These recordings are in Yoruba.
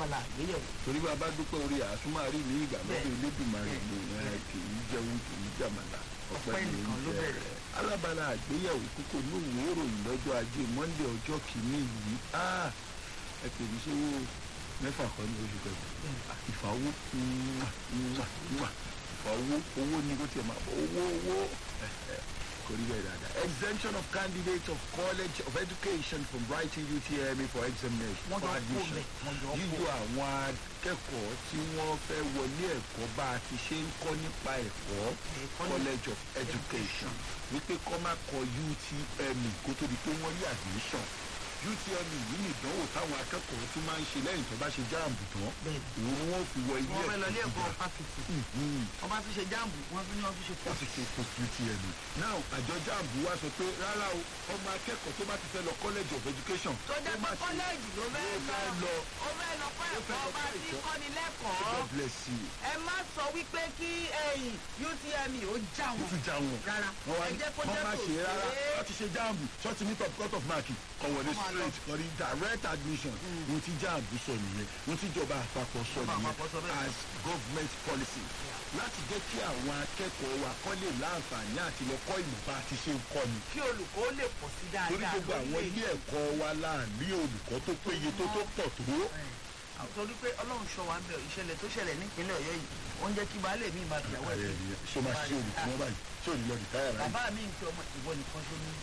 lábala àgbéyẹ̀wò. torí bá a bá dúpẹ́ orí àtúmọ̀ àrí ní ìgbà lọ́dọ̀ Bẹ́ẹ̀. Elédùmarè Bẹ́ẹ̀. ni ẹ kì í jẹun kì í jàmàlà Ọpẹ́ ni nìkan ló ń jẹ. bẹ̀rẹ̀. alábala àgbéyẹ̀wò kókó ní òwe ìròyìn lọ́jọ́ ajé Monday ọjọ́ kìíní yìí Ah, ẹ pè mí sówó mẹ́fà kan ní oṣù kẹfà ìfàwọ́ ìfàwọ́ owó ní kó tiẹ̀ máa owó owó kò rí bẹ́ẹ̀ dáadáa. exemption of candidates of college of education from writing UTME for examination Wọ́n for jọ kó admission bẹ̀, wọ́n jọ kó. yíyọ àwọn akẹ́kọ̀ọ́ tí wọ́n fẹ́ wọlé ẹ̀kọ́ bá a ti ṣe ń kọ́ nípa ẹ̀kọ́ Ẹ̀kọ́ ní- college of education wípé kọ́ máa kọ UTME kó tó di pé wọ́n rí admission UTME yìí ní ìdánwò táwọn akẹ́kọ̀ọ́ tún máa ń ṣe lẹ́yìn tó bá ṣe jáàmù tán Bẹ́ẹ̀ni. òun ni wọ́n fi wọ ilé wọ́n fẹ́ lọ ilé ẹ̀kọ́ gíga. fásitì. Mhm wọ́n bá tún ṣe jáàmù wọ́n tún ní wọ́n tún ṣe wọ́n ti ṣe post UTME. now àjọ jáàmù wa sọ pé rárá o ọmọ akẹ́kọ̀ọ́ tó bá ti fẹ́ lọ college of education tó jẹ́ ó pé máa ṣe- kọ́lẹ́ẹ̀jì ló fẹ́ ló fẹ́ lọ lọ. ó fẹ́ lọ kọ́ Ó fẹ́ ẹ̀kọ́ lọ bá kọ́ ti ẹ̀kọ́. kọ́ni lẹ́kọ̀ọ́ God bless you. ẹ má sọ wípé kí ẹ̀yìn UTME ó já ó wọn tún já wọn. rárá wọ́n wá ẹ ní jẹ́ kó wọ́n jẹ́ má kó ṣe rárá ṣe wọ́n ti ṣe jáàmù ṣọ́ọ̀tì ní top cut of mark kọ̀ wọlé Wọ́n máa lọ. straight kọ̀ ní direct admission ohun tí jáàmù sọ nìyẹn ohun tí ìjọba àpapọ̀ sọ Ìjọba nìyẹn àpapọ̀ sọ bẹ́ẹ̀. as government policy láti jẹ́ kí àwọn akẹ́kọ̀ọ́ wa kọ́ lè láǹfààní àti lọ kọ́ ìmọ̀ bá a ti ṣe ń kọ́ ni kí olùkọ́ ó lè pọ̀ sí dáadáa torí gbogbo àwọn lórílẹ̀-èdè. ilé ẹ̀kọ́ wa láàrin olùkọ́ tó péye tó tó pọ̀ tó Ẹ̀, torí pé ọlọ́run ṣọ́ wa ń bẹ̀ ìṣẹ̀lẹ̀ tó ṣẹlẹ̀ nípínlẹ̀ ọ̀yọ́ yìí ó ń jẹ́ kí baálé mi máa fìyàwó ẹ̀ sí. ṣó máa ṣe olùkọ́ wọn báyìí ṣé ò ní lọ rìtáyà ráyè. bàbá mi ń pe ọmọ ìwọ nìkan ṣó ní.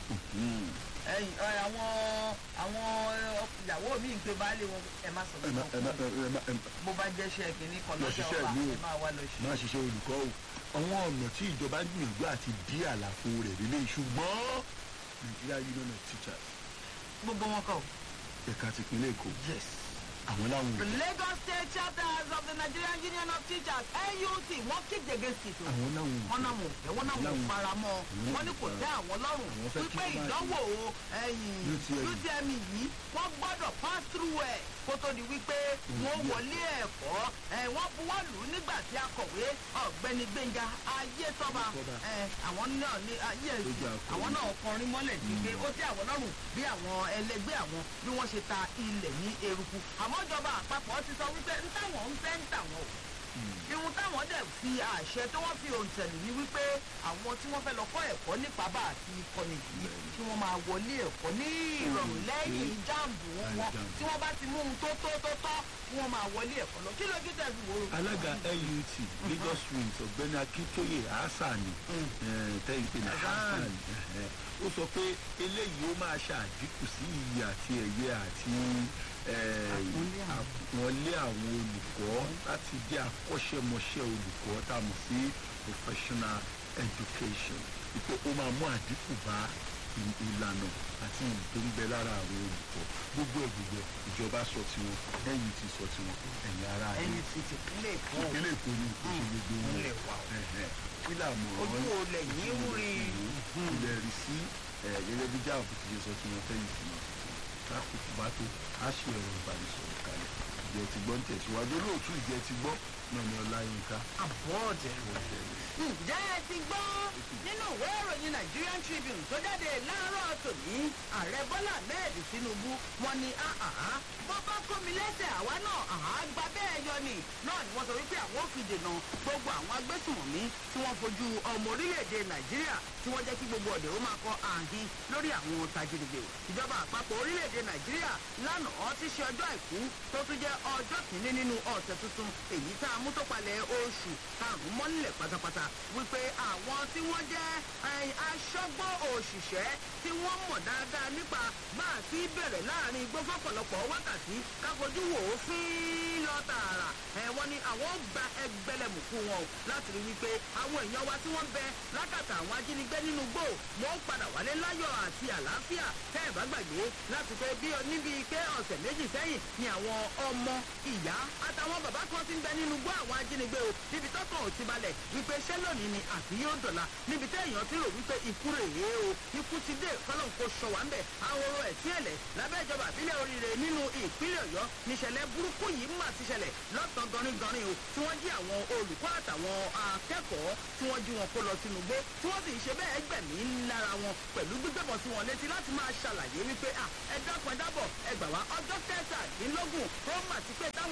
ẹ̀yìn ẹ, àwọn àwọn ẹ, ìyàwó mi ń pe baálé wọn ẹ má sọ ẹ má ẹ má fún ẹ má ẹ má bó bá jẹ́ iṣẹ́ kìíní kan Lọ lọ́jọ́ ṣiṣẹ́ ọba ìlú o. ẹ máa wá lọ ṣe. máa ṣiṣẹ́ olùkọ́ o àwọn ọ̀nà tí ìjọba ń gbìyànjú àti dí àlàfo rẹ̀ lélẹ̀ ṣùgbọ́n Nigeria Union of Teachers gbogbo wọn kọ. ẹ̀ka tìpínlẹ̀ Èkó yes. àwọn láwọn the Lagos State chapters of the Nigerian Union of Teachers NUT wọ́n kick against it o. àwọn láwọn wọ́n náà wò fẹ́ wọ́n náà wò Láwọn- fara mọ́ àwọn wọ́n ní kò fara- tẹ́ àwọn lọ́rùn àwọn fẹ́ kí wípé wọ́n máa ìdánwò ẹ̀yìn UTME. UTME yìí wọ́n gbọ́dọ̀ pass through ẹ̀ kó tó di wípé wọ́n wọlé ẹ̀kọ́ ẹ̀ wọ́n buwọ́ lù ú nígbà tí akọ̀wé ọ̀gbẹ́ni Gbẹ́ngà Ayétọ́ba Ayétọ́ba. ẹ̀ àwọn náà ní ayé Tó jẹ́ akọ̀wé. àwọn náà kọrin mọ́lẹ̀ sí pé ó tẹ́ àwọn lọ́rùn bí àwọn ẹlẹgbẹ́ àwọn bí wọ́n ṣe ta ilẹ̀ ní eruku àmọ́ ìjọba àpapọ̀ ti sọ wípé ń táwọn ń fẹ́ ń tàwọn o irun táwọn dẹ̀ fi àṣẹ tí wọ́n fi òǹtẹ̀lù ní wípé àwọn tí wọ́n fẹ́ lọ kọ́ ẹ̀kọ́ nípa bá àti ìkọ́ni yìí kí wọ́n máa wọlé ẹ̀kọ́ ní ìrọ̀rùn lẹ́yìn jáàmù wọn jáàmù. tí wọ́n bá ti mú un tó tó tó tọ́ kí wọ́n máa wọlé ẹ̀kọ́ lọ kí lójú tẹ̀ fi wò ó. alága LUT Lagos Wings ọ̀gbẹ́ni Akíntóyè Hassani tẹ́yìn pé ní Hassan. Hassani eh, ó sọ pé eléyìí ó máa ṣàdínkù sí iyì àti ẹ̀yẹ àti eh, Àpọ́nlé àwọn. àpọ́nlé àwọn olùkọ́ láti jẹ́ akọ́ṣẹ́mọṣẹ́ olùkọ́ tá a mọ̀ sí professional education wípé ó máa mú àdínkù bá ì- ìlànà àti ìyí tó ń bẹ lára àwọn olùkọ́ gbogbo ẹ̀ gbogbo ẹ̀ ìjọba sọ tiwọn ẹ̀yin ti sọ tiwọn ẹ̀yin ará yìí ẹyin ti tìpínlẹ̀ èkó ìpínlẹ̀ èkó ni kò ṣe gbogbo wọn ìpínlẹ̀ wa o. Ẹ̀hẹ̀. kí làmọ̀ ojú olè yìí ń rí ilẹ̀ rí sí ẹ̀, gẹ́gẹ́ bí jáàbù ti ṣe sọ tí wọ́n fẹ́yìn sí wọn káàkùkù bá tó á ṣe ẹ̀rọ ìbánisọ̀rọ̀ kalẹ̀ ìjẹ́ ti gbọ́ ń tẹ̀síwájú olóòtú ìjẹ́ ti gbọ́ náà ni ọláyínká àbọ̀ọ̀dẹ̀ ǹjẹ́ ẹ ti gbọ́ nínú ìwé ìròyìn Nigerian Tribune tó jáde láàárọ̀ tòní ààrẹ Bọ́lá Ahmed Tinubu wọ́n ní àhàhà bó bá kó mi lẹ́sẹ̀ àwa náà àhà gba bẹ́ẹ̀ yọ ni náà ni wọ́n sọ wípé àwọn ò fi dènà gbogbo àwọn agbésùnmọ̀mí tí wọ́n fojú ọmọ orílẹ̀-èdè Nàìjíríà tí wọ́n jẹ́ kí gbogbo ọ̀dẹ̀ ó máa kọ àhín lórí àwọn tajínigbé ìjọba àpapọ̀ orílẹ̀-èdè Nàìjíríà lánàá ti ṣe ọjọ́ àìkú tó tún jẹ́ ọjọ́ kìíní nínú ọ̀sẹ̀ tuntun èyí tá a mú tó palẹ̀ oṣù karùn-ún mọ́lẹ̀ pátápátá wípé àwọn tí wọ́n jẹ́ eh, aṣọ́gbó òṣìṣẹ́ tí wọ́n mọ̀ dáadáa nípa bá a ti bẹ̀rẹ̀ láàrin igbó fọ́pọ̀lọpọ̀ wákàtí káfojú wò ó fín lọ tààrà ẹ̀ wọ́n ní àwọn ó gba ẹgbẹ̀lẹ̀mùkú wọn o láti rí wípé àwọn èèyàn wa tí wọ́n bẹ lákàtà àwọn ajínigbé nínú gbò wọ́n padà wálé láyọ̀ àti àlàáfíà tẹ́ ẹ̀ bá gbàgbé láti pé bí níbi pé ọ̀sẹ̀ méjì sẹ́yìn ni àwọn ọmọ ìyá àtàwọn bàbá kan ti ń bẹ nínú gbọ́ àwọn ajínigbé o níbi tọ́kàn ò ti balẹ̀ wípé ṣé lónìí ni àbí yóò dọ̀la níbi tẹ́ èèyàn ti rò wípé ikú rèé o ikú ti dé kọ́lọ́n kò sọ wá ń bẹ̀ ahoro ẹ̀sìn ẹ̀lẹ̀ lábẹ́ ìjọba àbílẹ̀ oríire nínú ìpínlẹ̀ ọ̀yọ́ níṣẹ̀lẹ̀ burúkú yìí mà ti ṣẹlẹ̀ lọ́tàn gọrin-gọrin o tí wọ́n jí àwọn olùkọ́ àtàwọn akẹ́kọ̀ọ́ tí wọ́n jí wọn kó lọ sínú igbó tí wọ́n sì ń ṣe bẹ́ẹ̀ gbẹ̀mí lára wọn pẹ̀lú gbígbẹ̀bọ̀ sí wọn létí láti máa ṣàlàyé wípé à ẹ dákun ẹ dábọ̀ ẹ gbà wá ọjọ́ kẹtàdínlógún rọ́mà ti pé tá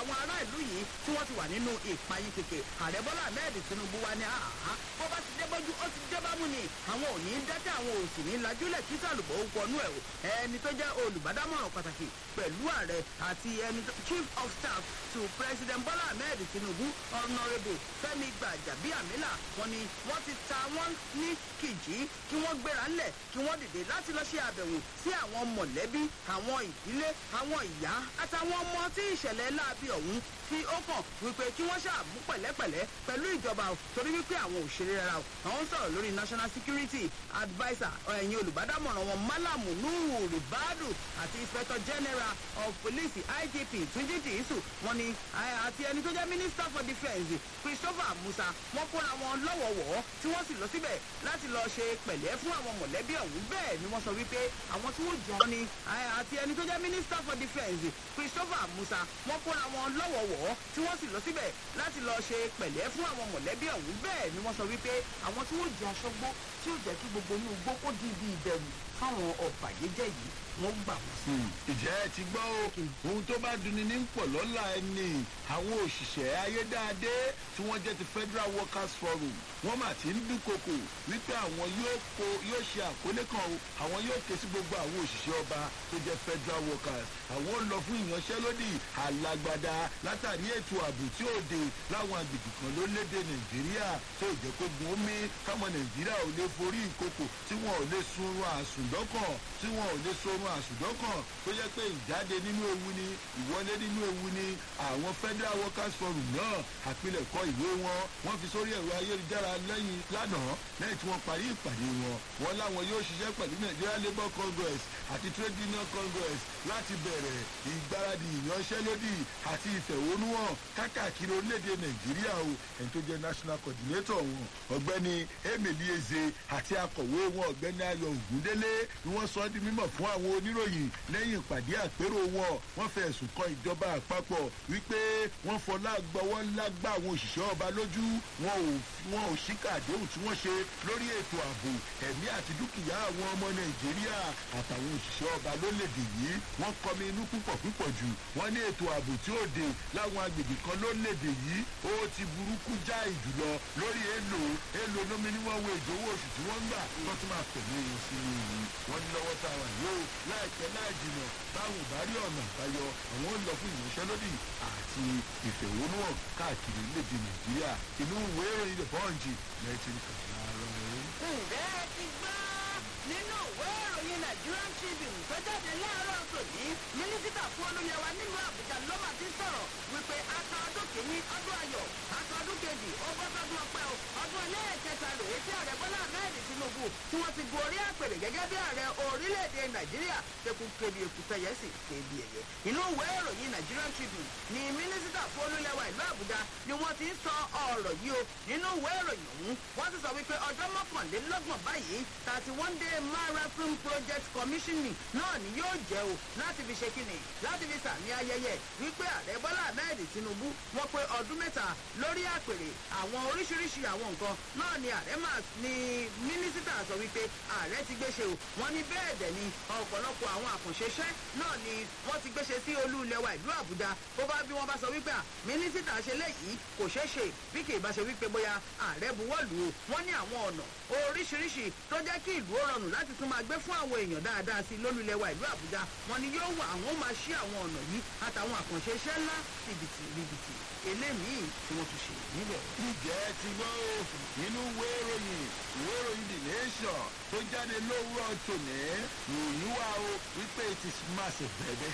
àwọn ará ìlú yìí tí wọ́n ti wà nínú ìpayín kèké ààrẹ bọ́lá ahmed tinubu wa ní àhá bó bá ti dé bójú ó ti dé bámú ni àwọn ò ní dákẹ́ àwọn ò sì ní lajúlẹ̀ kí sàlùbọ̀ ó wọnú ẹ̀ o ẹni tó jẹ́ olùbádámọ̀ràn pàtàkì pẹ̀lú ààrẹ àti ẹni chief of staff to president bọ́lá ahmed tinubu honourable fẹ́mi gbàjàbíàmílà wọn ni wọ́n ti ta wọ́n ní kìjì kí wọ́n gbéra ńlẹ̀ kí wọ́n dìde láti lọ ṣe àbẹ̀wò sí àwọn mọ̀lẹ́bí àwọn ìdílé àwọn ìyá àtàwọn ọmọ tí ìṣẹ̀lẹ̀ láabi ọ̀hún tí ó kàn wípé kí wọ́n ṣàmú pẹ̀lẹ́pẹ̀lẹ́ pẹ̀lú ìjọba o torí wípé àwọn òṣèré rárá o àwọn sọ̀rọ̀ lórí national security adviser ẹ̀yin olùbádámọ̀ràn wọn malamu nuhu ribadu àti inspector general of police igp túnjí dìísù wọn ni àti ẹni tó jẹ́ minister for defence christopher musa wọn kóra wọn lọ́wọ̀wọ́ tí wọ́n sì lọ síbẹ̀ láti lọ ṣe pẹ̀lẹ́ fún àwọn mọ̀lẹ́bí ọ̀hún bẹ́ẹ̀ ni wọ́n sọ wípé àwọn tí wọ́n jọ ni àti ẹni tó jẹ́ minister for defence christopher musa wọn kóra wọn lọ́wọ̀wọ́ tí wọ́n sì lọ síbẹ̀ láti lọ ṣe pẹ̀lẹ́ fún àwọn mọ̀lẹ́bí ọ̀hún bẹ́ẹ̀ ni wọ́n sọ wípé àwọn tí wọ́n jẹ aṣọ́gbó tí ó jẹ́ kí gbogbo inú igbó kó di ibi ìbẹ̀rù fáwọn ọ̀bàyéjẹ́ yìí wọ́n gbà wọ́n sí. ìjẹ́ ẹ ti gbọ́ o ohun tó bá dunni ní pọ̀ lọ́la ẹni àwọn òṣìṣẹ́ ayédáadé tí wọ́n jẹ́ ti federal workers forum wọ́n mà ti ń dúnkokò wípé àwọn yóò ṣe àkólé kan o àwọn yóò ké sí gbogbo àwọn òṣìṣẹ́ ọba tó jẹ́ federal workers àwọn ò lọ fún ìyanṣẹ́lódì alágbádá látàrí ètò ààbò tí ó de láwọn agbègbè kan lórílẹ̀‐èdè nàìjíríà tó jẹ́ kó gun omi káwọn nàìjíríà ò lè forí ìkokò tí wọn ò lè sunrun àsùndọ́kàn tí wọn ò lè sorun àsùndọ́kàn tó jẹ́ pé ìjáde nínú ewu ni ìwọlé nínú ewu ni àwọn federal workers forum náà àpilẹ̀kọ ìwé wọn wọ́n fi sórí ẹ̀rọ ayélujára lẹ́yìn lánàá lẹ́yìn tí wọ́n parí ìpàdé wọn wọn láwọn yóò ṣiṣẹ́ pẹ̀lú nigeria labour congress àti trade union congress láti bẹ̀rẹ̀ ìgbáradì ìyanṣẹ́lódì àti ìfẹ̀hónúhàn kákàkiri orílẹ̀-èdè nàìjíríà o ẹni tó jẹ́ national coordinator wọn ọ̀gbẹ́ni emily eze àti akọ̀wé wọn ọ̀gbẹ́ni ayọ̀ ògúndélé ni wọ́n sọ ọ́ di mímọ̀ fún àwọn oníròyìn lẹ́yìn ìpàdé àpérò wọn wọ́n fẹ́ ẹ̀sùn kan ìjọba àpapọ̀ wípé wọ́n fọlá gbọ́wọ́ ńlá gbá àwọn òṣìṣẹ́ ọba lójú wọn ò wọn ò ṣíkà àdéhùn tí wọ́n ṣe lórí ètò ààbò ẹ̀mí àti dúkìá àwọn ọmọ nàìjíríà àtàwọn òṣìṣẹ́ ọba lólèdè yìí wọ́n kọmi inú púpọ̀ púpọ̀ jù wọ́n ní ètò ààbò tí ó de láwọn agbègbè kan lólèdè yìí ó ti burúkú já ìjùlọ lórí èlò èlò lómi ní wọ́n wo ìdówó oṣù tí wọ́n ń gbà wọ́n tún máa tẹ̀lé wọn sí i wọ́n ní lọ́wọ́ tá a wà yóò láìpẹ́ láì jìnà táwọn ò bá rí ọ̀nà àbáyọ àwọn ń lọ fún ìyanṣẹ́lódì àti ìfẹ̀hónúhàn káàkiri léde nàìjíríà inú ìwé ìròyìn the punch lẹ́tí kàlá rẹ̀. ǹjẹ́ ẹ ti gbọ́ nínú ìwé ìròyìn nigerian tribune tó jáde láàárọ̀ tòní mínísítà fún olúyẹwà nílùú àbújá ló máa ti sọ̀rọ̀ wípé aka ọdún kìíní ọdún ayọ̀ aka ọdún kejì ọgọ́sọdún ọpẹ́ o ọdún ẹlẹ́ẹ̀kẹta rèé tí ààrẹ bọ́lá ahmed tinubu tí wọ́n ti gun orí àpèrè gẹ́gẹ́ bí ààrẹ orílẹ̀-èdè nàìjíríà tẹkù kebi èkúté yẹn sì kebi ẹ̀yẹ inú ìwé ìròyìn nigerian tribune ni mínísítà fún olúyẹwà ìlú àbújá ni wọ́n ti ń sọ ọ̀rọ̀ yìí o nínú ìwé ìròyìn ọ̀hún wọ́n ti sọ wípé ọjọ́ mọ́kànlélọ́gbọ̀n báyìí thirty one day marathon project commissioning náà ni yóò jẹ́ o láti fi ṣe kíni láti fi sàmì ayẹyẹ wípé ààrẹ bọ́lá ahmed tinubu wọ́n pé ọdún mẹ́ta lórí àpèrè àwọn oríṣiríṣi àwọn nǹkan náà ni ààrẹ máa ní mínísítà sọ wípé ààrẹ ti gbéṣe o wọ́n ní bẹ́ẹ̀ dẹ̀ ni ọ̀pọ̀lọpọ̀ àwọn àkànṣeṣẹ́ náà ni wọ́n ti gbéṣe sí olú ilẹ̀ wa ìlú àbújá bó bá bí wọ́n bá sọ wípé à mínísítà ṣe léyìí kò ṣeé ṣe bí kì í bá ṣe wípé bóyá ààrẹ buwọ́lù o wọ́n ní àwọn ọ̀nà oríṣiríṣi tó jẹ́ kí ìlú ó rọrùn láti tún máa gbé fún àwọn èèyàn dáadáa sí lólùlẹ̀ wa ìlú àbújá wọn ni yóò wà àwọn máa ṣí àwọn ọ̀nà yìí àtàwọn àkànṣe iṣẹ́ ńlá tìbìtì rìbìtì eléyìí tí wọ́n tún ṣe níbẹ̀. ìjẹ́ ti gbọ́ nínú ìwé ìròyìn ìwé ìròyìn the nation tó jáde lówùrọ̀ tòní ìròyìn wa o wípé it is massive bẹ̀bẹ̀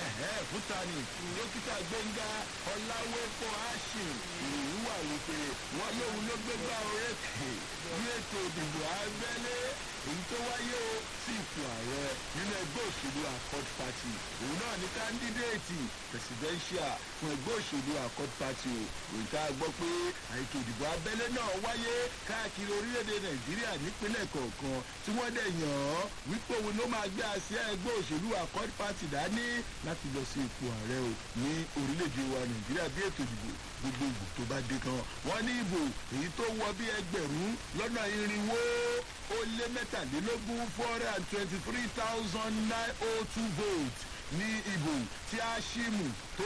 fúta ni dókítà gbẹ̀ngà ọ̀làwẹ̀pọ̀ ashim ìròyìn wa wípé wọ́n lóun ló gbégbá orékè ní ètò ìdìbò abẹ́lé èyí tó wáyé o sí ipò ààrẹ nínú ẹgbẹ́ òṣèlú accord party òun náà ní kándídéètì presidential fún ẹgbẹ́ òṣèlú accord party o òun ká gbọ́ pé ètò ìdìbò abẹ́lé náà wáyé káàkiri orílẹ̀-èdè nàìjíríà nípínlẹ̀ kọ̀ọ̀kan tí wọ́n dẹ̀ yàn án wípé òun ló máa gbé àsíá ẹgbẹ́ òṣèlú accord party dání láti lọ sí ipò ààrẹ o ní orílẹ̀-èdè wa nàìjíríà bí ètò ìdìbò gbogbogbò tó bá dé kan wọ́n ní ìbò èyí tó wọ bí ẹgbẹ̀rún lọ́nà irinwó ó lé mẹ́tàlélógún four hundred and twenty-three thousand nine oh two votes ní ìbò tí a ṣì mú tó